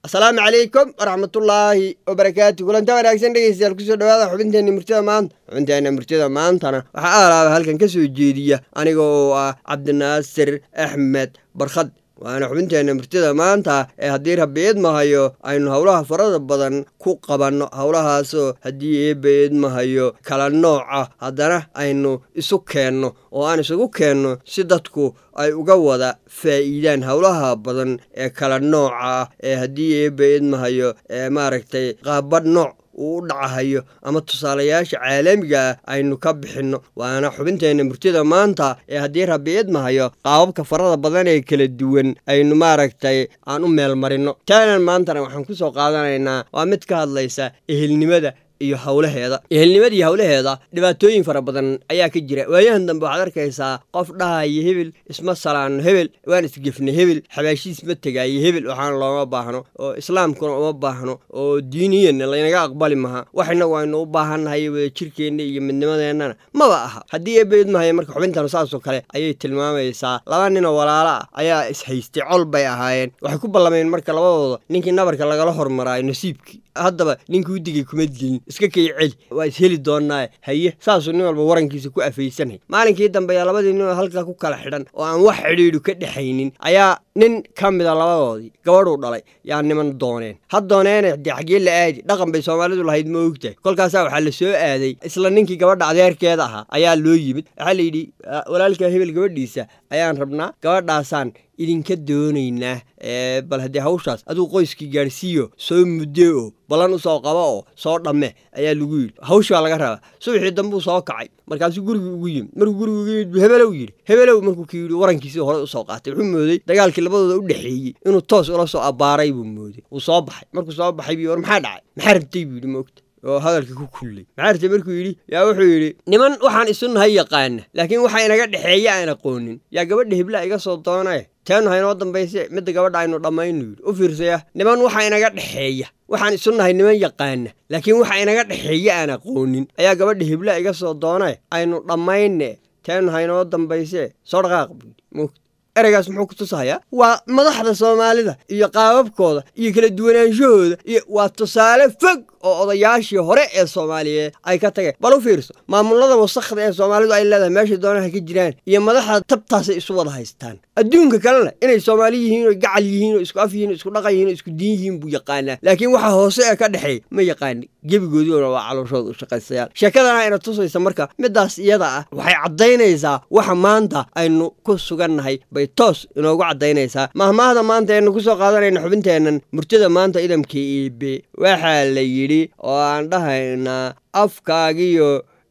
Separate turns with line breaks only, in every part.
asalaamu calaykum waraxmatullaahi wabarakaatu kulanta wanaagsan dhegeystayaal kusoo dhawaada xubinteenna murtida maanta xubinteenna murtida maantana waxaa aalaaba halkan ka soo jeediya aniga oo ah cabdinaasir axmed barkhad waana xubinteenna murtida maanta ee haddii rabbi idmahayo aynu howlaha farada badan ku qabanno howlahaasoo haddii eebba idmahayo kala nooca haddana aynu isu keenno oo aan isugu keenno si dadku ay uga wada faa'iidaan howlaha badan ee kala nooca ah ee haddii eebba idmahayo ee maaragtay qaabadh nooc uu u dhacahayo ama tusaalayaasha caalamiga ah aynu ka bixinno waana xubinteenna murtida maanta ee haddii rabbi idmahayo qaababka farada badan ee kala duwan aynu maaragtay aan u meel marinno taanan maantana waxaan ku soo qaadanaynaa waa mid ka hadlaysa ehelnimada iyo howlaheeda ehelnimada iyo howlaheeda dhibaatooyin fara badan ayaa ka jira waayahan dambe waxaad arkaysaa qof dhahaya hebel isma salaanno hebel waan isgefna hebel xabaashiis ma tegaayo hebel waxaana looma baahno oo islaamkuna uma baahno oo diiniyanna laynaga aqbali maha wax innagu aynu u baahannahay wada jirkeenna iyo midnimadeennana maba aha haddii eebaidmahayo marka xubintanu saasoo kale ayay tilmaamaysaa laba ninoo walaalo ah ayaa ishaystay col bay ahaayeen waxay ku ballameen marka labadooda ninkii nabarka lagala hormaraayo nasiibkii haddaba ninkii udigay kuma dilin iska kay celi waa isheli doonaaye haye saasuu nin walba warankiisa ku afaysanay maalinkii dambe ayaa labadii ninoo halkaa ku kala xidhan oo aan wax xidhiidhu ka dhexaynin ayaa nin ka mida labadoodii gabadhuu dhalay yaa niman dooneen ha dooneene dee xaggee la aadi dhaqan bay soomaalidu lahayd ma ogtahay kolkaasaa waxaa la soo aaday isla ninkii gabadha adeerkeeda ahaa ayaa loo yimid waxaa la yidhi walaalkaa hebel gabadhiisa ayaan rabnaa gabadhaasaan idinka doonaynaa bal haddii hawshaas adigu qoyskii gaadhsiiyo soo mudde oo ballan u soo qabo oo soo dhamme ayaa lagu yidhi hawshii baa laga rabaa subaxii dambuu soo kacay markaasuu gurigii ugu yimid markuu gurigu ugu yimid hebelow yidhi hebelow markuu ki yidhi warankiisii hore usoo qaatay wuxuu mooday dagaalkii labadooda u dhexeeyey inuu toos ula soo abbaaray buu mooday wuu soo baxay markuu soo baxay bii war maxaa dhacay maxaa rabtay buu yidhi moogta oo hadalka ku kullay maxaa rabtay markuu yidhi yaa wuxuu yidhi niman waxaan isu nahay yaqaana laakiin waxa inaga dhexeeya aan aqoonin yaa gabadha hebla iga soo doonaye teenu haynoo dambayse midda gabadha aynu dhammaynu yidhi u fiirsaya niman waxa inaga dhexeeya waxaan isu nahay niman yaqaana laakiin waxa inaga dhexeeya aan aqoonin ayaa gabadha hebla iga soo doonaye aynu dhammayne teenu haynoo dambayse soo dhaqaaq buu yidhi moogta ereygaas muxuu ku tusahayaa waa madaxda soomaalida iyo qaababkooda iyo kala duwanaanshahooda iyo waa tusaale fog oo odayaashii hore ee soomaaliyeed ay ka tageen bal u fiirso maamulada wasakhda ee soomaalidu ay leedahay meeshay doonaha ka jiraan iyo madaxda tabtaasay isu wada haystaan adduunka kalena inay soomaali yihiin oo gacal yihiin oo isku af yihiin oo isku dhaqan yihiin oo isku diin yihiin buu yaqaanaa laakiin waxa hoose ee ka dhexeeya ma yaqaani gebigoodiona waa calooshooda u shaqaystayaal sheekadana ina tusaysa marka middaas iyada ah waxay caddaynaysaa waxa maanta aynu ku sugannahay bay toos inoogu caddaynaysaa mahmaahda maanta aynu ku soo qaadanayna xubinteennan murtida maanta idamka iibe waxaa la yidhi oo aan dhahaynaa afkaagiyo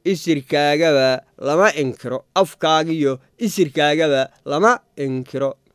isirkaagaba lama inkiro afkaagiyo isirkaagaba lama inkiro